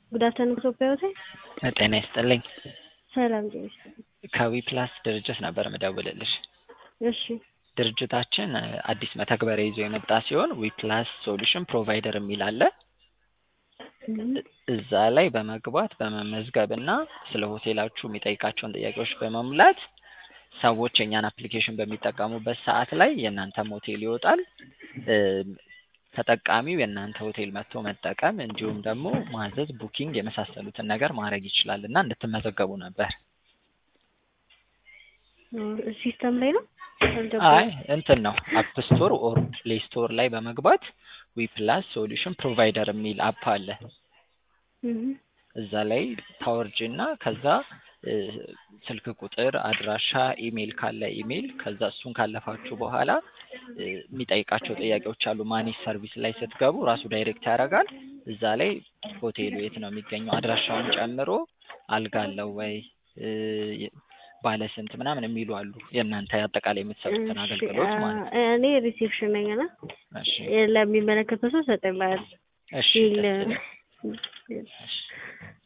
ጉድ አፍተርኑን ኢትዮጵያ ሆቴል። ጤና ይስጥልኝ። ሰላም ጤና ከዊ ፕላስ ድርጅት ነበር ምደውልልሽ። እሺ ድርጅታችን እ አዲስ መተግበሪያ ይዞ የመጣ ሲሆን ዊ ፕላስ ሶሉሽን ፕሮቫይደር የሚል አለ። እዛ ላይ በመግባት በመመዝገብ እና ስለ ሆቴላችሁ የሚጠይቃቸውን ጥያቄዎች በመሙላት ሰዎች የእኛን አፕሊኬሽን በሚጠቀሙበት ሰዓት ላይ የእናንተም ሆቴል ይወጣል። እ ተጠቃሚው የእናንተ ሆቴል መጥቶ መጠቀም እንዲሁም ደግሞ ማዘዝ፣ ቡኪንግ የመሳሰሉትን ነገር ማድረግ ይችላል እና እንድትመዘገቡ ነበር። ሲስተም ላይ ነው አይ እንትን ነው አፕ ስቶር ኦር ፕሌይ ስቶር ላይ በመግባት ዊ ፕላስ ሶሉሽን ፕሮቫይደር የሚል አፕ አለ። እዛ ላይ ታወርጅ እና ከዛ እ ስልክ ቁጥር፣ አድራሻ፣ ኢሜይል ካለ ኢሜይል ከዛ እሱን ካለፋችሁ በኋላ እ የሚጠይቃቸው ጥያቄዎች አሉ። ማኔጅ ሰርቪስ ላይ ስትገቡ ራሱ ዳይሬክት ያደርጋል። እዛ ላይ ሆቴሉ የት ነው የሚገኘው አድራሻውን ጨምሮ አልጋ አለው ወይ እ ባለ ስንት ምናምን የሚሉ አሉ። የእናንተ አጠቃላይ የምትሰጡትን አገልግሎት ማለት ነው። እኔ ሪሴፕሽን ነኝ እና እሺ ለሚመለከተው ሰው ሰጠኝ ማለት እሺ ሲል ደስ ይላል። እሺ